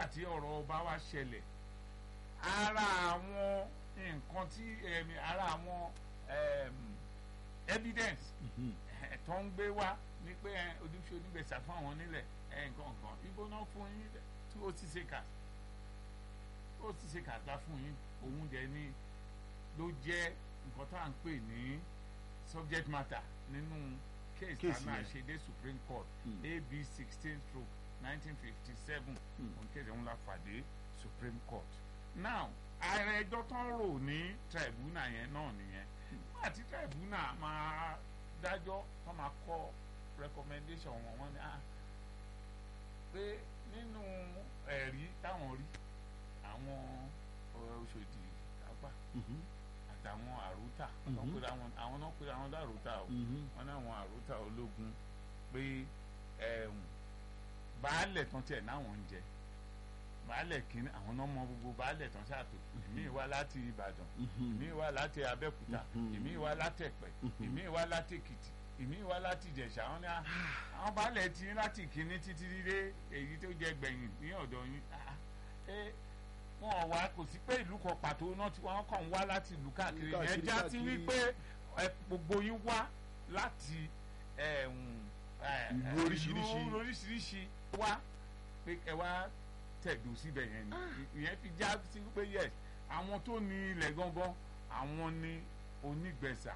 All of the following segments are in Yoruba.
nígbà tí ọ̀rọ̀ ọba wa ṣẹlẹ̀ ara àwọn nǹkan tí ẹ̀mí ara àwọn em, evidence ẹ̀, tó ń gbé wá ní pé ẹ, ojúṣe onígbèsà fún àwọn nílẹ̀ ẹ̀, nǹkan kan ibo náà fún yín tí ó ti ṣe kà ó ti ṣe kàtà fún yín òun dẹ̀ ni ló jẹ́ nǹkan tá à ń pè ní subject matter nínú case tá a Case máa yẹn. ṣe dé supreme court Mm. ab sixteen stroke nineteen fifty seven Mm. òun kéde òun la fàdé supreme court now ààrẹ ẹjọ́ tó ń rò ní tribunal yẹn náà nìyẹn nígbà tí tribunal máa dájọ́ tó máa kọ recommendation wọn wọ́n ní ah pé nínú ẹ̀rí táwọn rí àwọn ọ̀rọ̀ Ọ̀ṣọ́dì apá àtàwọn àrùtà Mhm. wọ́n pèrè àwọn àwọn náà pèrè àwọn dàrútà o wọ́n ní àwọn àrùtà ológun pé ẹ̀hún baálẹ̀ tán tiẹ̀ náwọn ń jẹ baálẹ̀ kínní àwọn náà mọ gbogbo baálẹ̀ tán ṣàtò èmi wá láti Ìbàdàn èmi wá láti Abẹ́òkúta Mhm. èmi wá láti Ẹ̀pẹ́ èmi wá láti Èkìtì èmi wá láti Ìjẹ̀ṣà wọn ni ah, àwọn baálẹ̀ tí láti kínní títí dé èyí tó jẹ gbẹ̀yìn ní ọ̀dọ̀ yín ah, ẹ wọn ò wá kò sí pé ìlú kan pàtó náà tí wọn kàn ń wá láti ìlú káàkiri Káàkiri, yẹn já sí káàkiri. wípé ẹ, gbogbo yín wá láti ẹ̀hún, ẹ, Ìlú ẹ, oríṣiríṣi. ìlú oríṣiríṣi wá pé ẹ wá tẹ̀dó síbẹ̀ yẹn ni ìyẹn fi já sí pé yes àwọn tó ní ilẹ̀ gangan àwọn ní onígbẹ̀sà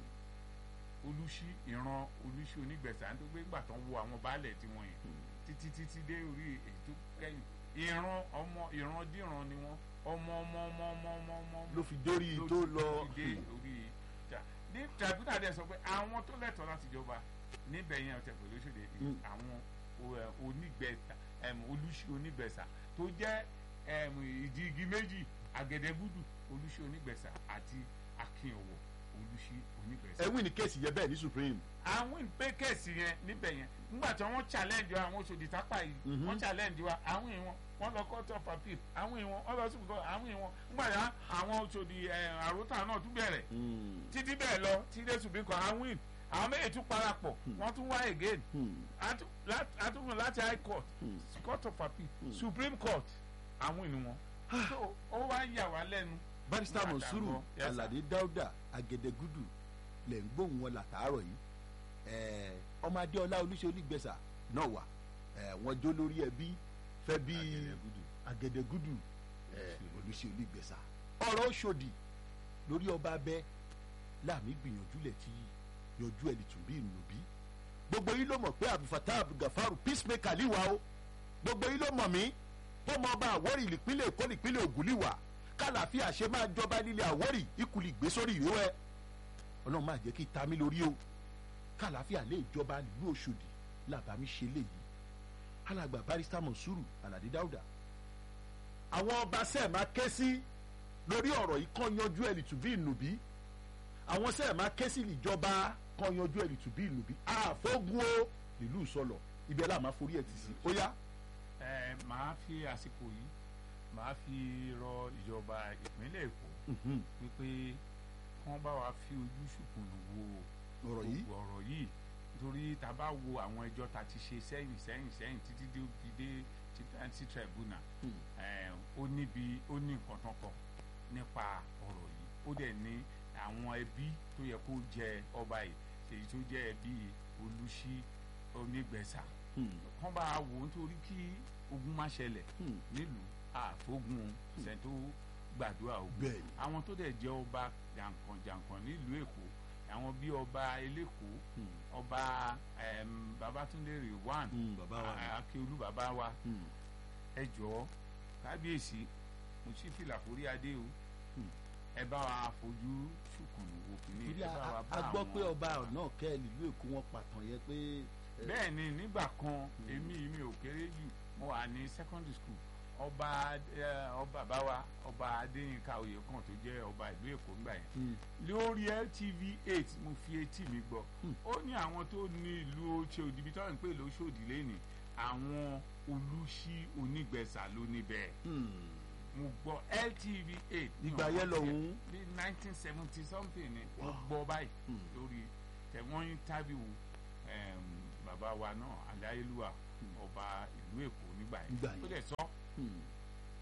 olùṣí ìran olùṣí onígbẹ̀sà nítorí pé nígbà tó ń wo àwọn baálẹ̀ tí wọ́n yẹn títí títí dé orí ètò kẹ́yìn ìran ọmọ ìran díran ni wọ́n ọmọ ọmọ ọmọ ọmọ ọmọ ọmọ ló fi dórí ló tó ti- lọ ló ti dé orí ìjà ní tribunal dẹ̀ sọ pé àwọn tó lẹ́tọ̀ọ́ láti jọba níbẹ̀ yẹn ọ̀tẹ̀ pẹ̀lú oṣòdì Mm. àwọn o- ẹ, onígbẹ̀sà ẹm, olùṣí onígbẹ̀sà tó jẹ́ ẹm, ìdí igi méjì àgẹ̀dẹ̀gúdù olùṣí onígbẹ̀sà àti akínọ̀wọ̀ olùṣí onígbẹ̀sà ẹwìn ní kéèsì yẹn bẹ́ẹ̀ ní supreme àwọn ìpékèsì yẹn níbẹ̀ yẹn nígbà tí wọ́n challenge wa àwọn Ọ̀ṣọ́dì tápà yìí Mhm. wọ́n challenge wa àwọn ìwọ̀n wọ́n lọ court of appeal àwọn ìwọ̀n wọ́n lọ sí ìbùkọ́ àwọn ìwọ̀n nígbà tí àwọn Ọ̀ṣọ́dì ẹ̀, àròtà náà tún bẹ̀rẹ̀ títí bẹ́ẹ̀ lọ tí dé supreme court àwọn win àwọn méjì tún parapọ̀ wọ́n tún wá again Atu- lá- atúmọ̀ láti high court court of appeal supreme court àwọn ìwọ̀n so ó wá ń yà wá lẹ́nu barista Nígbà tá a monsuru gbọ́, yes, sir. alade dauda agẹdẹgudu lẹ ń gbóhùn wọn làtàárọ̀ yìí Ẹ, ọmọ adéọlá olùṣe olùgbèsà náà wà Ẹ, wọn jó lórí ẹbí fẹ́ bí Agẹdẹgúdù. agẹdẹgudu ẹ, olùṣe olùgbèsà ọ̀rọ̀ Ọ̀ṣọ́dì lórí ọba abẹ láàmì gbìyànjú lẹ ti yọjú ẹ lìtùbí ìnùbí gbogbo yìí ló mọ̀ pé abdulfatah abdulgafaru peacemaker liwa o gbogbo yìí ló mọ̀ mí tó mọ ọba àwórì ìpínlẹ̀ èkó ìpínlẹ̀ ògùn liwa kálàáfíà ṣe máa jọba nílẹ̀ àwórì ìkùlì gbé sórí ìwé ọlọ́run máa jẹ́ kí ta mí lórí o kálàáfíà lè jọba nílùú Ọ̀ṣọ́dì làbámi ṣe léyìí alàgbà barista monsuru aládé dáúdà àwọn ọba sẹ́ẹ̀ máa ké sí lórí ọ̀rọ̀ yìí kàn yanjú ẹ̀ lìtùbí ìnùbí àwọn sẹ́ẹ̀ máa ké sí ìjọba kan yanjú ẹ̀ lìtùbí ìnùbí àfọ́gun o nílùú sọlọ ibi ẹ̀ láà máa forí ẹ̀ tì sí ó yá. ẹ máa fi àsìkò yìí máa fi rọ ìjọba ìpínlẹ̀ Èkó Mhm. wípé kí wọ́n bá wa fi ojú ṣùkùnù wo ọ̀rọ̀ yìí gbogbo ọ̀rọ̀ yìí nítorí tá a bá wo àwọn ẹjọ́ tá a ti ṣe sẹ́yìn sẹ́yìn sẹ́yìn títí dé fi dé ti- ti tribunal Hmm. ẹ, ó níbi ó ní nǹkan tán kọ nípa ọ̀rọ̀ yìí ó dẹ̀ ní àwọn ẹbí tó yẹ kó jẹ ọba yìí èyí tó jẹ́ ẹbí Olùṣí Onígbẹ̀sà Hmm. kán bá a wò ó nítorí kí ogun má ṣẹlẹ̀ Hmm. nílùú àfógun ṣẹ̀ tó gbàdúrà ogun bẹ́ẹ̀ ni àwọn tó dẹ̀ jẹ́ ọba jàǹkànjàǹkàn nílùú èkó àwọn bíi ọba eléko Hmm. ọba em, babatunde rewan Hmm, bàbá wa ni. akíolú bàbá wa Hmm. ẹ jọ̀ọ́ kábíyèsí mo sì fìlà forí adé o Hmm. ẹ bá wa fojú ṣùkùnù wò kìíní torí ẹ bá wa a- bá a gbọ́ àwọn- pé ọba náà kẹ́ ìlú èkó wọn pàtàn yẹn pé. ẹ, bẹ́ẹ̀ ni nígbà kan èmi mi ò kéré jù mo wà ní secondary school ọba ẹ, ọba bàbá wa ọba adéyínká oyèkán tó jẹ́ ọba ìlú èkó ńgbà yẹn hmm. lórí LTV eight mo fi etí mi gbọ́ Hmm. ó ní àwọn tó ní ìlú Ọ̀ṣọ́dì ibi táwọn ń pè lóṣòdì lẹ́nì àwọn olùṣí onígbẹ̀sà ló níbẹ̀ Hmm. mo gbọ́ LTV eight Ìgbà yẹn lọ́hùn-ún. ní nineteen seventy something ni mo gbọ́ báyìí Hmm. lórí tẹ̀wọ́n interview em, bàbá wa náà aláyélúwà ọba ìlú Èkó nígbà Nígbà yẹn yẹn. ó dẹ̀ sọ Hmm.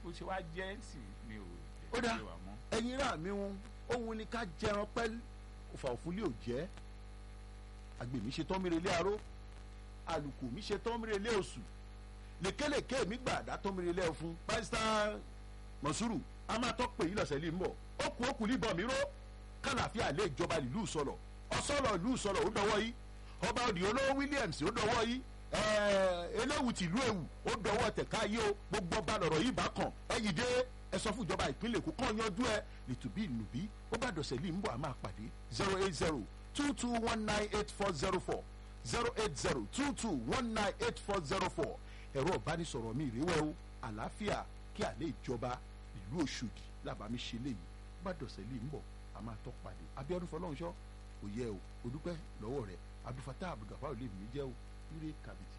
bó ṣe wá jẹ́ sí mi ò Ó dáa. jẹ́ wà mọ́. ẹ̀yin rà mí wọn òun ni ká jẹran pẹ́ òfà òfúlé ò jẹ́ àgbè mi ṣe tán mi relé aró àlùkò mi ṣe tán mi relé oṣù lèkélèké mi gbàdá tán mi relé ọ̀fun pásítà mọ̀súrù a máa tọ́ pé yìí lọ́sẹ̀ lè ń bọ̀ ó kù ó kù níbọn mi ró kàlàfíà lè jọba ìlú sọ̀rọ̀ ọ̀sọ̀rọ̀ ìlú sọ̀rọ̀ ó dọwọ́ yìí ọba òdì olówó Williams ó dọwọ́ yìí ẹ̀ẹ́ eléwu tìlú ewu ó dọwọ́ tẹ̀ka yìí o gbogbo ọba lọ̀rọ̀ yìí bá kàn ẹ̀yìn dé ẹ sọ fún ìjọba ìpínlẹ̀ Èkó kàn yanjú ẹ nìtúbí ìnùbí ó bá dọ̀sẹ̀ lè ń bọ̀ a máa pàdé zero eight zero two two one nine eight four zero four zero eight zero two two one nine eight four zero four ẹ̀rọ ìbánisọ̀rọ̀ mi ìrẹ́wẹ́ o àlàáfíà kí àlẹ́ ìjọba ìlú Òṣòdì làbàmí ṣe léyìí ó bá dọ̀sẹ̀ lè ń bọ̀ a máa tọ́ pàdé Abíọ́dún Fọlọ́runṣọ́ kò yẹ o o dúpẹ́ lọ́wọ́ rẹ̀ Abdulfatah Abdulgafar olè mi jẹ́ o ire kàbìtì.